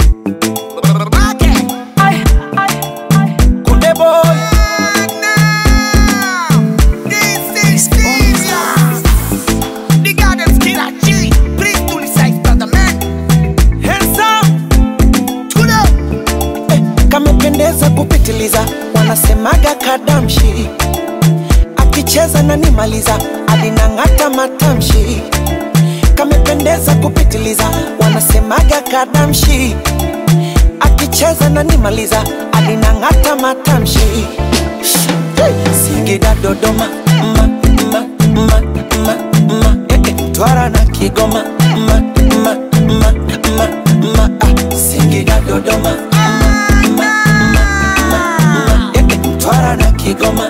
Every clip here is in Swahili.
Kunde boy handsome eh, kamependeza kupitiliza wanasemaga kadamshi akicheza na nimaliza alinang'ata matamshi kamependeza kupitiliza wanasemaga kadamshi akicheza na nimaliza alinang'ata matamshi Hey! Singida Dodoma ma, ma, ma, ma, ma, eh, eh, Mtwara na Kigoma ma, ma, ma, ma, ma, ah, Singida Dodoma ma, ma, ma, ma, ma, eh, eh, Mtwara na Kigoma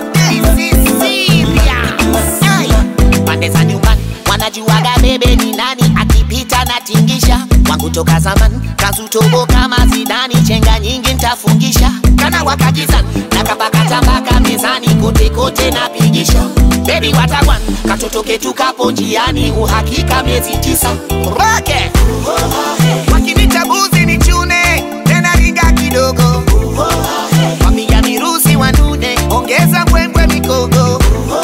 pande za nyumbani wanajuaga bebe ni nani akipita na tingisha wangu toka zamani kazutobo kama zidani chenga nyingi ntafungisha kana wakajizani na kapakatabaka mezani kote kote napigisha bebi watakwan katoto ketu kapo njiani uhakika miezi tisa roke wakinita buzi ni chune tena ringa kidogo wapiga mirusi wanune ongeza mbwembwe mikogo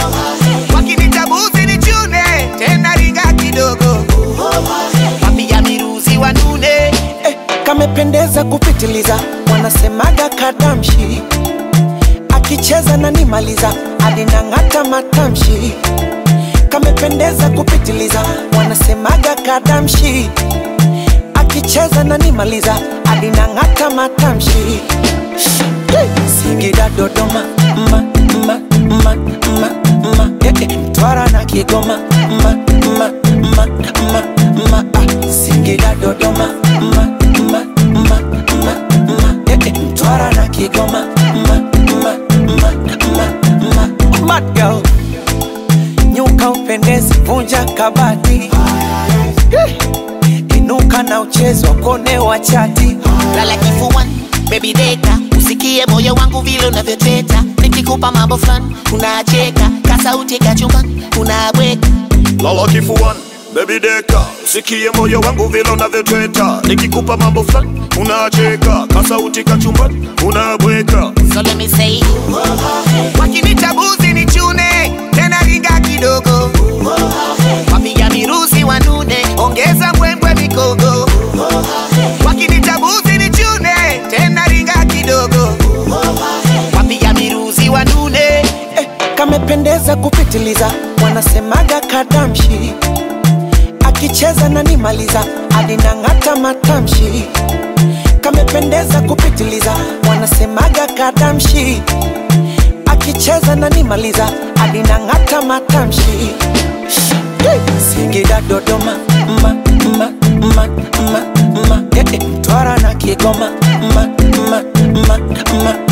wakinita buzi ni chune tena ringa kidogo wapiga mirusi wanune eh, kamependeza kupitiliza wanasemaga kadamshi akicheza na nimaliza alinang'ata matamshi kamependeza kupitiliza wanasemaga kadamshi akicheza na nimaliza alinang'ata matamshi Hey! Singida Dodoma ma, ma, ma, ma, ma, eh, eh, Mtwara na Kigoma ma, ma, ma, ma, ma, ah, Singida Dodoma ma, ma, ma, ma, ma, eh, eh, Mtwara na Kigoma ma, ma, ma, ma, ma, Mad girl nyuka upendezi, vunja kabati Eh, inuka na uchezo kone wa chati lala kifuani baby deka usikie moyo wangu vile unavyoteta nikikupa mambo fulani unacheka kasauti kachumbani unabweka lala kifuani bebi deka sikie moyo wangu vile unavyotweta nikikupa mambo fulani unacheka kasauti kachumbani unabweka so let me say wakinita buzi ni chune tena ringa kidogo wapiga mirusi wanune ongeza mbwembwe mikogo wakinita buzi ni chune tena ringa kidogo wapiga mirusi wanune eh, kamependeza kupitiliza wanasemaga kadamshi akicheza na nimaliza alinang'ata matamshi kamependeza kupitiliza wanasemaga kadamshi akicheza na nimaliza alinang'ata matamshi Hey! Singida Dodoma ma, ma, ma, ma, ma, eh, eh, Mtwara na Kigoma ma, ma, ma, ma,